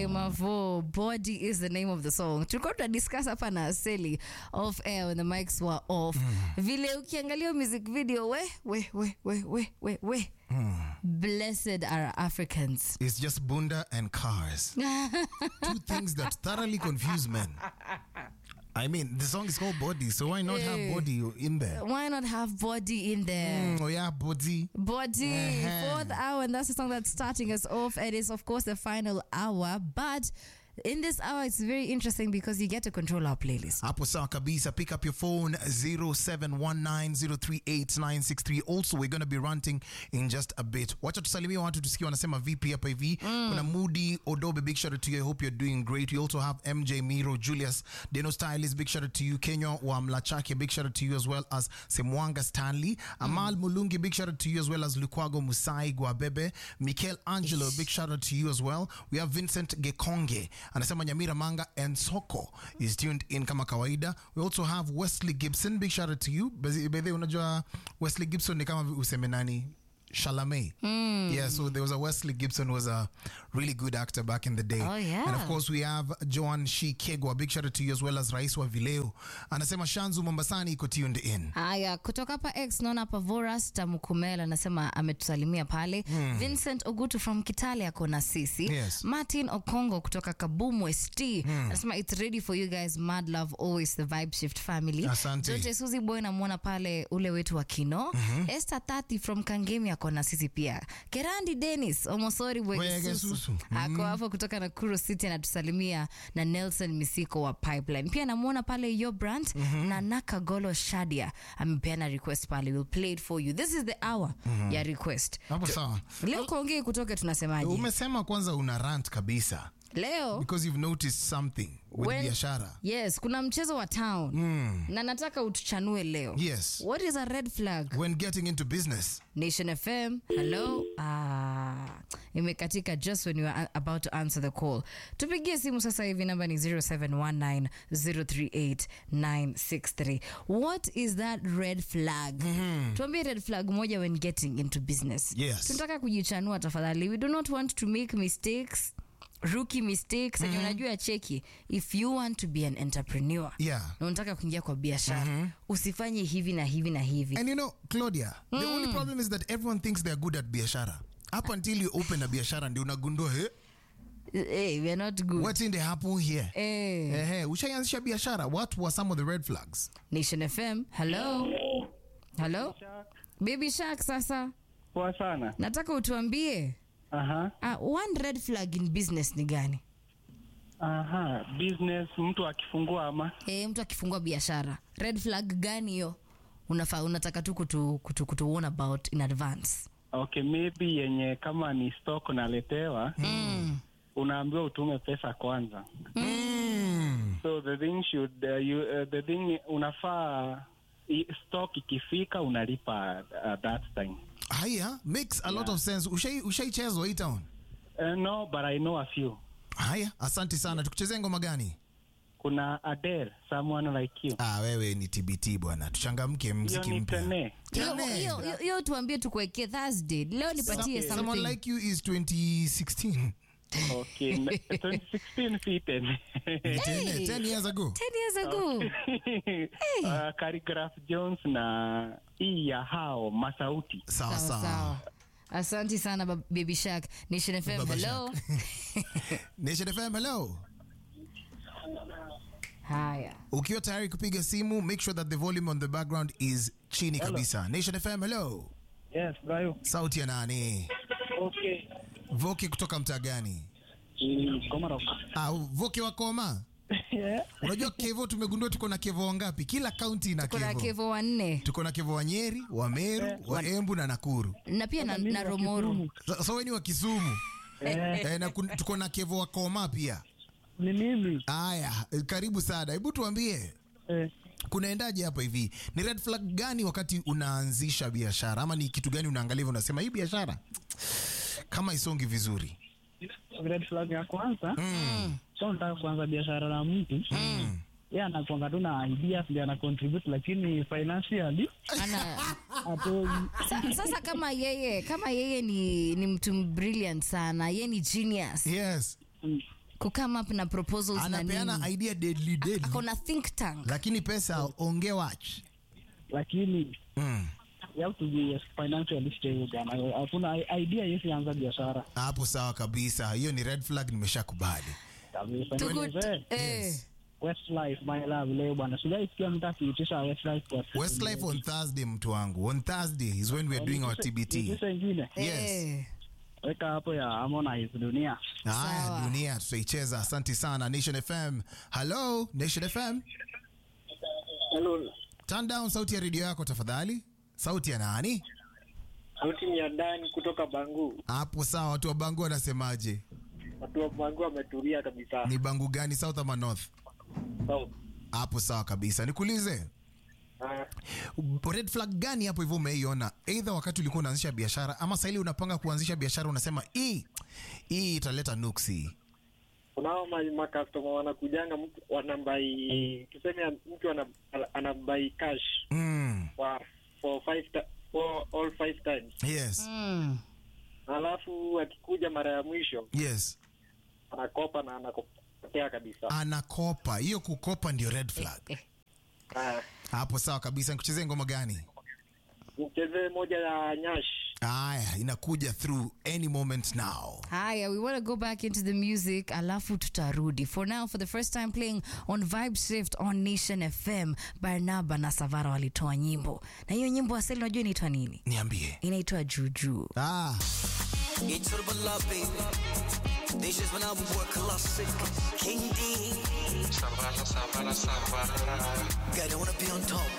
Mavo, Body is the name of the song. Tulikuwa tunadiscuss hapa na Seli off air when the mics were off. Vile ukiangalia music video we we we we we we we. Blessed are Africans. It's just bunda and cars. Two things that thoroughly confuse men. I mean, the song is called Body, so why not Eh. have body in there? Why not have body in there? Mm, oh yeah, body. Body, Uh-huh. fourth hour, and that's the song that's starting us off. It is, of course, the final hour, but in this hour, it's very interesting because you get to control our playlist. Hapo sawa kabisa. Pick up your phone 0719038963. Also, we're going to be ranting in just a bit. Wacha tusalimie watu tusikie wanasema vipi hapa hivi. Kuna Moody Odobe, big shout out to you. I hope you're doing great. We also have MJ Miro, Julius Deno Stylist, big shout out to you. Kenya wa Mlachake, big shout out to you as well as Semwanga Stanley. Amal Mulungi, big shout out to you as well as Lukwago Musai Gwabebe. Michael Angelo, big shout out to you as well. We have Vincent Gekonge anasema Nyamira Manga and Soko is tuned in kama kawaida. We also have Wesley Gibson, big shout out to you. By the way, unajua Wesley Gibson ni kama useme nani Chalamet. Yeah, so there was a Wesley Gibson who was a really good actor back in the day. Oh, yeah. And of course we have Joan Shi Kegwa, big shout out to you as well as Rais wa Vileo. Anasema Shanzu Mombasani iko tuned in. Haya, kutoka hapa X naona hapa Voras Tamukumela anasema ametusalimia pale. Vincent Ogutu from Kitale ako na sisi. Yes. Martin Okongo kutoka Kabumu ST anasema it's ready for you guys. Mad love always the vibe shift family. Asante. Zote Suzy Boy namwona pale ule wetu wa Kino. Esther Tati from Kangemi ako na sisi pia. Kerandi Dennis Omosori Bwegesusu. Bwegesusu ako hapo kutoka Nakuru City anatusalimia na Nelson Misiko wa Pipeline. Pia namwona pale Yo Brand na Nakagolo Shadia amepeana request pale. We'll play it for you. This is the hour ya request. Hapo sawa. Leo kuongea kutoke tunasemaje? Umesema kwanza una rant kabisa Leo because you've noticed something with when- biashara. Yes, kuna mchezo wa town na nataka utuchanue leo. Yes. What is a red flag? When getting into business. Nation FM. Hello. Ah, imekatika just when you are about to answer the call. Tupigie simu sasa hivi namba ni 0719038963. What is that red flag? Tuambie red flag moja when getting into business. Yes. Tunataka kujichanua tafadhali. We do not want to make mistakes. Rookie mistakes mm unajua cheki if you want to be an entrepreneur Yeah. na unataka kuingia kwa biashara usifanye hivi na hivi na hivi And you know, Claudia, the only problem is that everyone thinks they're good at biashara. Up until you open a biashara ndio unagundua, hey, hey, we are not good what's in the happen here? Eh, Eh, eh, ushaianzisha biashara. What were some of the red flags? Nation FM. Hello. Hello. Baby Shark sasa. Poa sana. Nataka utuambie Aha. uh, one red flag in business ni gani? Aha. Business mtu akifungua ama Eh, mtu akifungua biashara. Red flag gani hiyo? Unafaa unataka tu kutu, kutu, kutu warn about in advance. okay, maybe yenye kama ni stock unaletewa Mm. unaambiwa utume pesa kwanza. Mm. So the thing should uh, you, uh, the thing unafaa i- stock ikifika unalipa uh, that time. Haya, makes a lot of sense. Ushai ushaichezwa hii town? Uh, no, but I know a few. Haya, asante sana. Tukuchezee ngoma gani? Kuna Adele, someone like you. Ah, wewe ni TBT bwana. Tuchangamke Hiyo mziki ni mpya. tene. Hiyo Tene. hiyo- hiyo- hiyo tuambie tukuwekee Thursday. Leo nipatie Some- Someone something. like you is 2016. Okay. 2016 si tene. Ni tene, 10 years ago. 10 years ago. uh, Khaligraph Jones na hii ya hao Masauti. Sawa Sawa sawa. sawa. Asante sana ba- Baby Shark. Nation FM. Baba Hello. Nation FM, hello. Haya. Ukiwa tayari kupiga simu, make sure that the volume on the background is chini kabisa. Nation FM, hello. Yes, Brayo. Sauti ya nani? Okay. Voki kutoka mtaa gani? Mm, Komarok. Ah, Voki wa Koma. yeah. Unajua Kevo tumegundua tuko na Kevo wangapi? Kila kaunti ina Kuna Kevo. Kevo wanne Tuko na Kevo wa Nyeri, wa Meru, wa Embu na Nakuru. na pia na, Mimi na wa Romoru. Kisumu. So, so wewe ni wa Kisumu. Eh, na kun- tuko na Kevo wa Koma pia. Ni mimi. Aya, eh, karibu sana. Hebu tuambie Eh, kunaendaje hapa hivi? Ni red flag gani wakati unaanzisha biashara, ama ni kitu gani unaangalia hivyo unasema hii biashara kama isongi vizuri? red flag ya kwanza. Mm. So nataka kuanza biashara na mtu. Mm. Yeye anakuanga tu na ideas ndio ana contribute lakini financially Ana, atoi. sa, sasa kama yeye kama yeye ni, ni mtu brilliant sana, yeye ni genius. Yes. Mm. kukama up na proposals na anapeana nini idea deadly deadly akona think tank lakini pesa onge watch lakini mm. you have to be financially stable bwana. Hakuna i- idea yesi anza biashara hapo sawa kabisa hiyo ni red flag nimeshakubali kabisa. Tuku- Nielezee, eh, Westlife my love leo bwana, sijaisikia mtu akiitisha Westlife kwa siku westlife on thursday mtu wangu on thursday is when we are doing our tbt Itisha ingine yes eh. weka hapo ya Harmonize dunia. haya Sawa. dunia tutaicheza asante sana nation fm hello nation fm Hello, turn down sauti ya redio yako tafadhali sauti ya nani sauti ni ya Dani kutoka Bangu. hapo sawa watu wa bangu wanasemaje Watu wa Bangu wametulia kabisa. ni bangu gani south ama north South. hapo sawa kabisa nikuulize Ah, red flag gani hapo hivyo umeiona eidha wakati ulikuwa unaanzisha biashara ama sahili unapanga kuanzisha biashara unasema hii hii italeta nuksi kunao ma- makastoma wanakujanga mtu wanabai tuseme mtu ana- anabai cash mm. for for five ti- for all five times, yes Mm. alafu akikuja mara ya mwisho yes anakopa na anakopotea kabisa. anakopa hiyo kukopa ndio red flag Eh, Ah, hapo sawa kabisa nikuchezee ngoma gani mchezee moja ya Nyash. aya inakuja through any moment now haya we want to go back into the music alafu tutarudi for now for the first time playing on vibe shift on nation fm barnaba na savara walitoa nyimbo na hiyo nyimbo asili unajua inaitwa nini niambie inaitwa juujuu ah. Get to the love, baby. This is when I was work classic. King D. Savara, savara, savara. Girl, I wanna be on top.